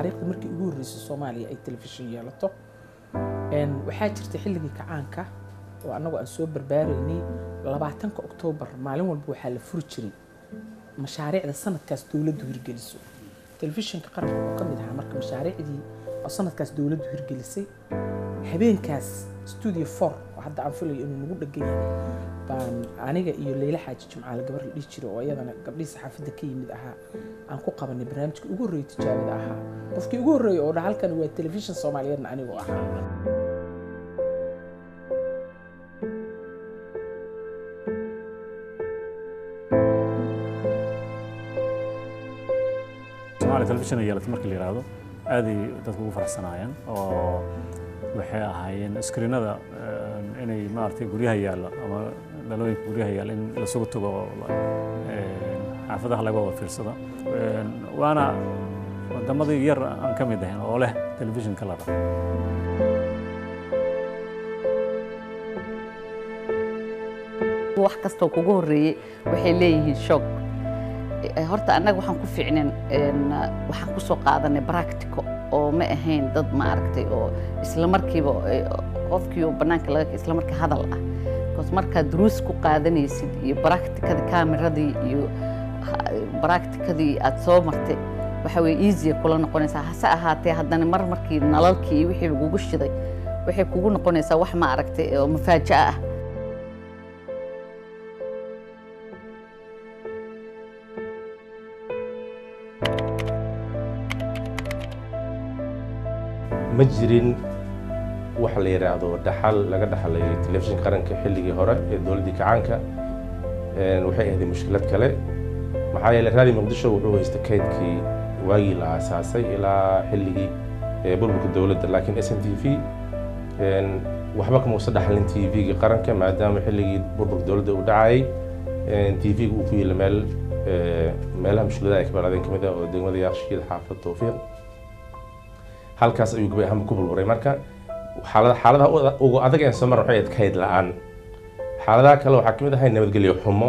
taariikhda markii ugu horreysay soomaaliya ay telefishin yeelato waxaa jirta xilligii kacaanka oo annagu aan soo barbaaraynay labaatanka oktoobar maalin walba waxaa la furi jiray mashaariicda sanadkaas dowladdu hirgeliso telefishinka qaranka oo ka mid ahaa marka mashaariicdii oo sanadkaas dowladdu hirgelisay habeenkaas studio for oo hadda aan filayo inuu nagu dhegan yahay baan aniga iyo leyla xaaji jimcaale gabar la dhihi jiray oo iyadana gabdhihii saxaafadda ka yimid ahaa aan ku qabanay barnaamijka ugu horreeyay tijaabada ahaa qofkii ugu horreeyay oo dha halkan waa telefishin soomaaliyeedna anigoo ahaa Soomaaliya telefishin ay yeelatay markii la yiraahdo aaday dadku ugu faraxsanaayeen oo waxay ahaayeen iskriinada inay maaragtay guryaha yaalla ama dhalooyinka guryaha yaalla in lasugu tago xaafadaha laga wada fiirsado waana wadamadii yar aan ka mid ahayn oo leh telefishin kalara wax kastoo kugu horreeyey waxay leeyihiin shoog horta annaga waxaan ku fiicneen waxaan ku soo qaadanay practico oo ma ahayn dad maaragtay oo isla markiiba qofkii oo bannaanka laga isla markii hadal ah bcause markaad duruus ku qaadanaysid iyo practicadii kaameradii iyo practicadii aad soo martay waxa weye easya kula noqonaysaa hase ahaatee haddana mar markii nalalkii iyo wixii lagugu shiday waxay kugu noqonaysaa wax ma aragtay oo mafaaja'a ah ma jirin wax la yidhaahdo dhaxal laga dhaxlay telefishinka qaranka xilligii hore ee dowladdii kacaanka waxay ahayd mushkilad kale maxaa yeelay raadi muqdisho wuxuu haysta kaydkii waagii la aasaasay ilaa xilligii burburka dowladda laakiin s n t v waxba kama usa dhaxlin t v-ga qaranka maadaama xilligii burburka dowladda uu dhacayay t v-ga uu ku yeela meel meelaha mushkiladaha ay ka balaadeen kamid ah oo degmada yaaqshiida xaafad towfiiq halkaas ayuu gabay ahaanba ku burburay marka xaalada xaaladaha ugu adag ee soo mar waxay ahayd kayd la-aan xaaladaha kale waxaa ka mid ahay nabadgelyo xumo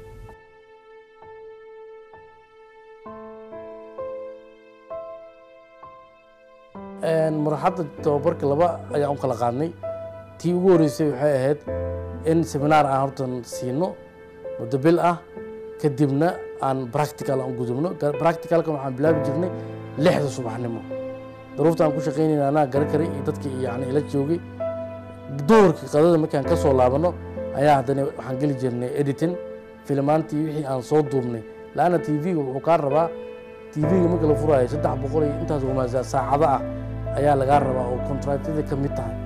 marxadda tababarka laba ayaan u kala qaadnay tii ugu horreysay waxay ahayd in seminaar aan hortan siino muddo bil ah kadibna aan practical aan gudubno practicalka waxaan bilaabi jirnay lixda subaxnimo daruurta aan ku shaqaynayna anaa gara karay iyo dadkii yani ila joogay duhurkii qadada markaan ka soo laabano ayaa haddana waxaan geli jirnay editing filmaantii wixii aan soo duubnay laanna t v-ga wuxuu kaa rabaa t v-ga marka la furaayo saddex boqol iyo intaas umaasa saacado ah ayaa lagaa rabaa oo kontractyada ka mid tahay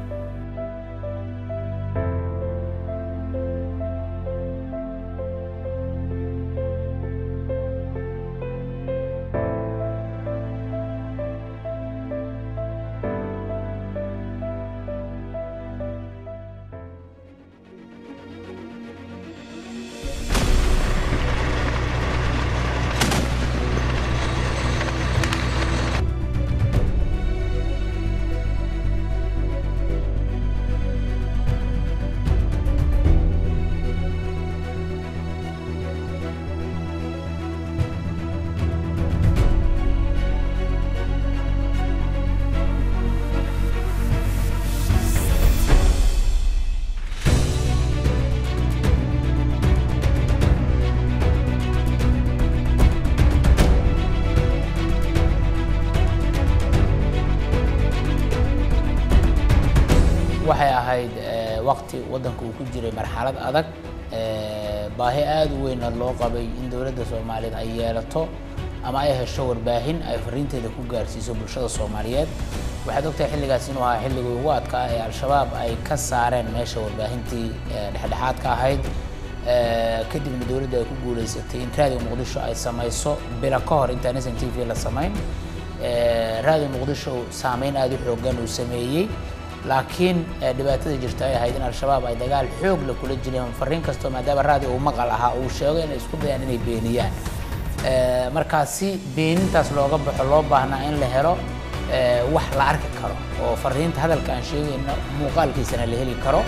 waxay ahayd waqti waddanka uu ku jiray marxalad adag baahi aada u weynna loo qabay in dowladda soomaaliyeed ay yeelato ama ay hesho warbaahin ay fariinteeda ku gaarsiiso bulshada soomaaliyeed waxaad ogtahay xilligaas inuu ahaa xilligii ugu adkaa ee al-shabaab ay ka saareen meesha warbaahintii dhexdhexaadka ahayd kadibna dowladda ay ku guulaysatay in raadiga muqdisho ay samayso bilo ka hor intaan s n t v la samayn raadiga muqdisho saameyn aada u xoogan uu sameeyey laakiin dhibaatada jirta ay ahayd in al-shabaab ay dagaal xoog la kula jireen fariin kastoo maadaama raadiga uu maqal ahaa uu sheego inay isku dayaan inay beeniyaan markaasi beenintaas looga baxo loo baahnaa in la helo wax la arki karo oo fariinta hadalka aan sheegayno muuqaalkiisana la heli karo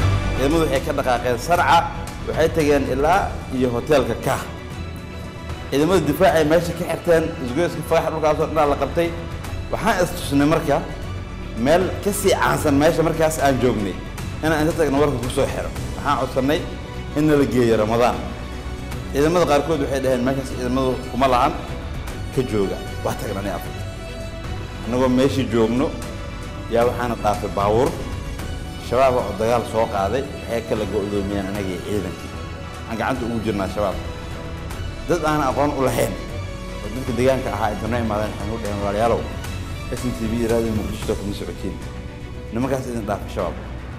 ciidamadu waxay ka dhaqaaqeen sarca waxay tageen ilaa iyo hoteelka kah ciidamada difaac ay meesha ka xirteen isgoyska fagax dhulkaasoo dhanaa la qabtay waxaan istusnay marka meel ka sii caansan meesha markaas aan joognay inaan inta tagna warka ku soo xiro waxaan codsannay in nala geeyo ramadaan ciidamada qaarkood waxay dhaheen meeshaas ciidamadu kuma lahan ka jooga wax tagnanay afarta annagoo meeshii joogno yaa waxaana dhaafay baabuur shabaaba oo dagaal soo qaaday waxay kala go'doomiyeen anagii ciidankii waxaan gacanta ugu jirnaa shabaab dad aan aqoon u lahayn oo dadka deegaanka ahaa intana imaadeen waxaan u dhaheen walaalayaalow s n t v raadiyo muqdisho kuma socotiin nimankaas idin dhaafay shabaab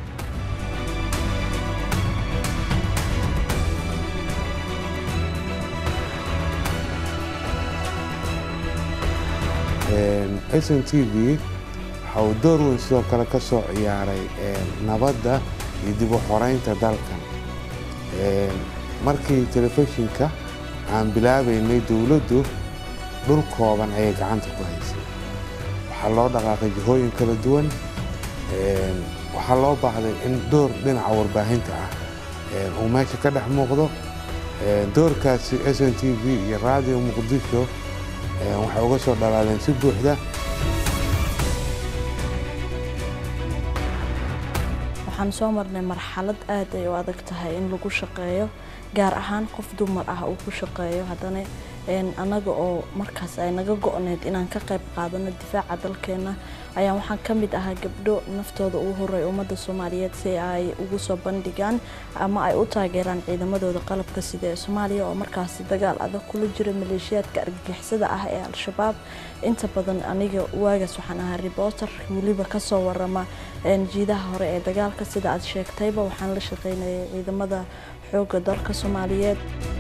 s n t v waxa uu door weyn sidoo kale ka soo ciyaaray nabadda iyo dib u xoreynta dalkan markii telefishinka aan bilaabaynay dowladdu dhul kooban ayay gacanta ku haysay waxaa loo dhaqaaqay jihooyin kala duwan waxaa loo baahday in door dhinaca warbaahinta ah uu meesha ka dhex muuqdo doorkaasi s n t v iyo raadiyo muqdisho waxay uga soo dhalaaleen si buuxda waxaan soo marnay marxalad aad ay u adag tahay in lagu shaqeeyo gaar ahaan qof dumar ah uu ku shaqeeyo haddana annaga oo markaas ay naga go-need inaan ka qayb qaadano difaaca dalkeena ayaa waxaan ka mid ahaa gabdho naftooda ugu horeey ummadda soomaaliyeed si ay ugu soo bandhigaan ama ay u taageeraan ciidamadooda qalabka sida ee soomaaliya oo markaasi dagaal adag kula jira maleeshiyaadka argagixisada ah ee al-shabaab inta badan aniga waagaas waxaan ahaa reporter weliba kasoo warama jiidaha hore ee dagaalka sida aad sheegtayba waxaan la shaqeynayay ciidamada xoogga dalka soomaaliyeed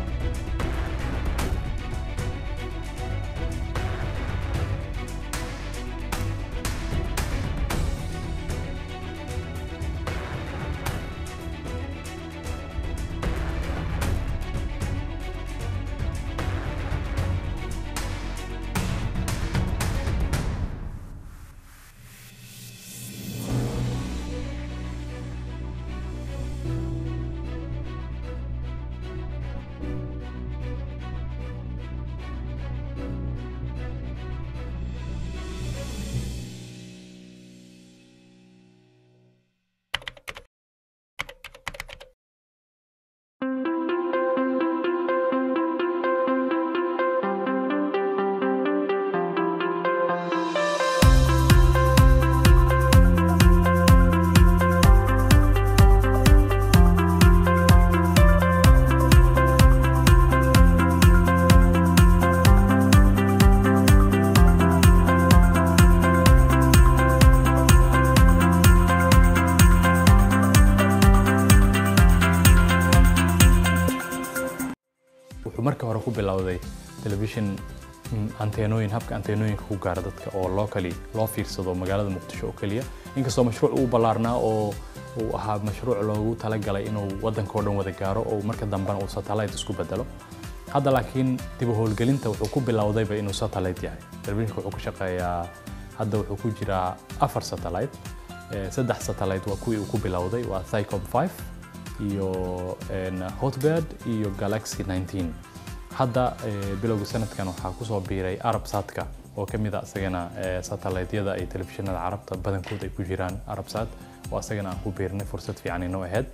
wuxuu marka hore ku bilowday telefishin anteenooyin habka anteenooyinka ku gaara dadka oo locally loo fiirsado magaalada muqdisho oo keliya inkastoo mashruuc uu ballaarnaa oo uu ahaa mashruuc loogu talagalay inuu waddanka oo dhan wada gaaro oo marka dambena uu satellite isku bedelo hadda laakiin dib u howlgelinta wuxuu ku bilowdayba inuu satellite yahay telefishinka wuxuu ka shaqeeyaa hadda wuxuu ku jiraa afar satellite saddex satellite waa kuwii uu ku bilowday waa Thycom 5 iyo hotbird iyo galaxy 19 hadda bilowga sanadkan waxaa kusoo biiray arabsatka oo ka mid a isagana satelliteyada ay telefishinada carabta badankood ay ku jiraan arabsat oo isagana aan ku biirnay fursad fiican inoo ahayd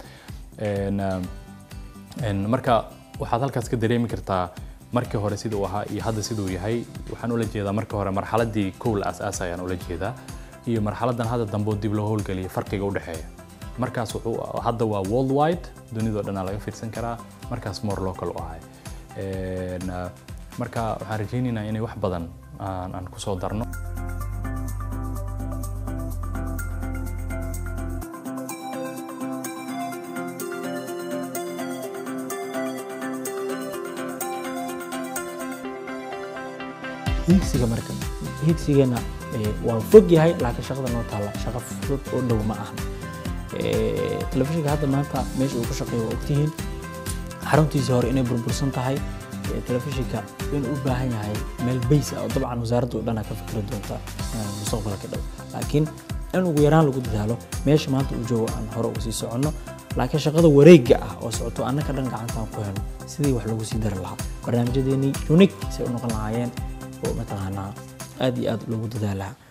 marka waxaad halkaas ka dareemi kartaa markii hore siduu ahaa iyo hadda siduu yahay waxaan ula jeedaa markii hore marxaladii kow la aas-aasa ayaan ula jeedaa iyo marxaladan hadda dambe oo dib loo howlgeliyay farqiga u dhexeeya markaas wuxuu hadda waa worldwide dunidoo dhanaa laga fiirsan karaa markaas more local u ahay marka waxaan rajaynaynaa inay wax badan aan ku soo darno higsiga marka higsigeena waa fog yahay laakiin shaqada noo taalla shaqo fudud oo dhow ma aha telefishinka hadda maanta meesha uu ku shaqeeyo waa ogtihiin xaruntiisii hore inay burbursan tahay telefishinka inuu u baahan yahay meel bays ah oo dabcan wasaaradda oo dhan ka fikri doonta mustaqbalka dhow laakiin in ugu yaraan lagu dadaalo meesha maanta uu joogo aan hore uga sii soconno laakiin shaqada wareegga ah oo socoto annaka dhan gacantaan ku helno sidii wax lagu sii dari lahaa barnaamijyadeennii unique say u noqon lahaayeen oo mataqaanaa aad iyo aad loogu dadaalaha